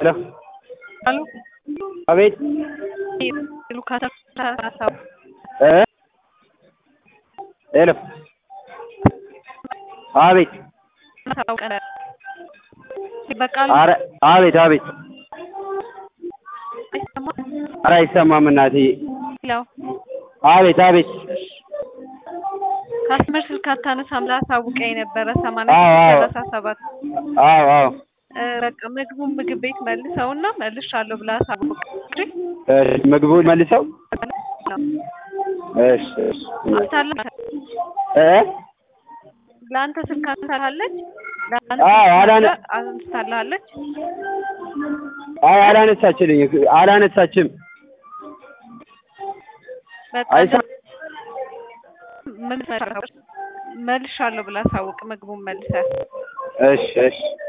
አሉ አቤት ሉካስ እ ሄሎ አቤት በቃሉ አረ አቤት አቤት ኧረ አይሰማም እናትዬ ለው አቤት አቤት ካስመር ስልክ አታነሳም ላሳውቀኝ ነበረ ሰማንያ አዎ፣ አዎ። ሰላሳ ሰባት አዎ አዎ እ በቃ ምግቡን ምግብ ቤት መልሰውና መልሻለሁ ብላ አሳውቅ እሺ ምግቡን መልሰው እሺ እሺ አንስታለ እ ለአንተ ስልክ አንስታለች አዎ፣ አላነ- አንስታለች አይ አላነሳችልኝ አላነሳችም በቃ አይሰ- ምን መልሻለሁ ብላ አሳውቅ ምግቡን መልሰህ እሺ እሺ